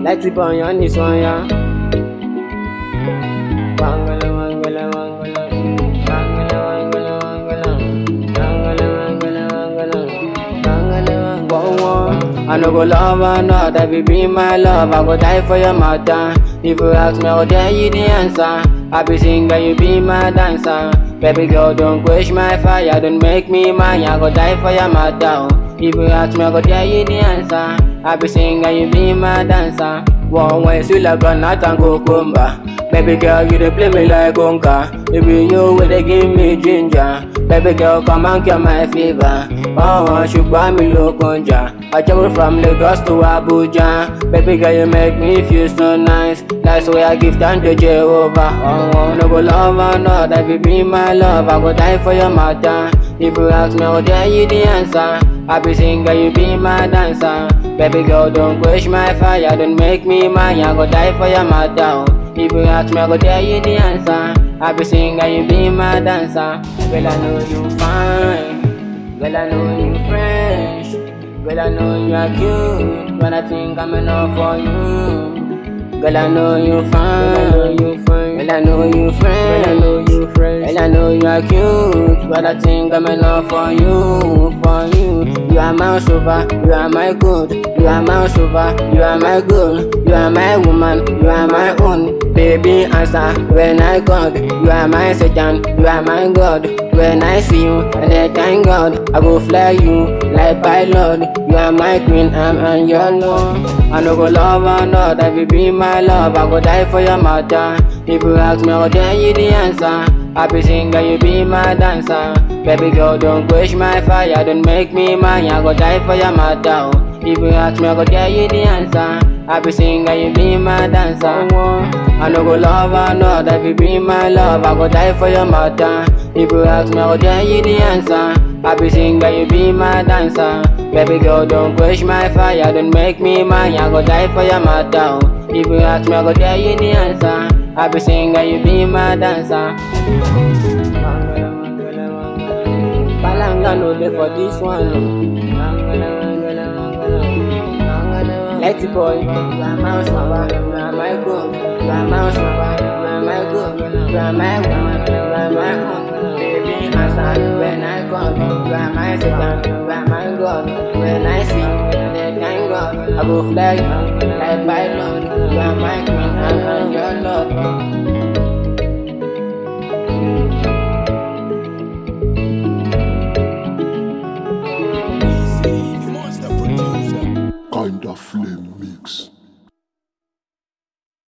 Let's keep on on this one, yeah. Wangala, wangala, wangala. Wangala, wangala, wangala. Wangala, wangala, wangala. Wangala, wangala. Whoa, whoa. I no go love another, baby, my love. I go die for your mother. If you ask me, I will tell you the answer. I be singer, you be my dancer. Baby girl, don't quench my fire, don't make me mine. I go die for your mother. oh. If you ask me, I go tell you the answer. I be singer, you be my dancer. One way, sweet like a nut and cucumber. Baby girl, you dey play me like conga. Baby, you will dey give me ginger. Baby girl, come and cure my fever. Oh, ṣùgbọ́n mi ló kọjá. I travel from Lagos to Abuja. Baby girl, you make me feel so nice. That's why I give thanks to Jehovah. Oh, no go love another, baby, my love. I go die for your matter. If you ask me, I will tell you the answer. I be singer, you be my dancer. Baby girl, don't quench my fire, don't make me mine. I go die for your matter. oh. If you ask me, I go tell you the answer. I be singer, you be my dancer. Girl, I know you fine. Girl, I know you fresh. Girl, I know you are cute. But I think I'm enough for you. Girl, I know you fine. Girl, I know you fresh. Girl, I know you fresh. Girl, I know you are cute. But I think I'm enough for you. For you. You are my sofa. You are my good. You are my sofa. You are my girl. You are my woman. You are my own. Baby, answer when I call. You are my Satan. You are my God. When I see you, I say thank God. I go fly you like pilot. You are my queen, I'm on your love. I no go love another, baby, my love. I go die for your mother. If you ask me, I'll tell you the answer. I be singer, you be my dancer. Baby girl, don't quench my fire, don't make me mine. I go die for your mother. oh. If you ask me, I go tell you the answer. I be singer, you be my dancer. I no go love another, baby, my love. I go die for your mother. If you ask me, I go tell you the answer. I be singer, you be my dancer. Baby girl, don't quench my fire, don't make me mine. I go die for your mother. oh. If you ask me, I go tell you the answer. I be singer, you be my dancer. Palanga no dey for this one. Let it boy, you are my lover, you are my girl, you are my lover, you are my girl, you are my woman, you are my own. Baby, answer when I call, you are my Satan, you are my God. When I see you, then thank God, I go fly you like pilot. You are my queen, I'm your love. Kinda flame mix.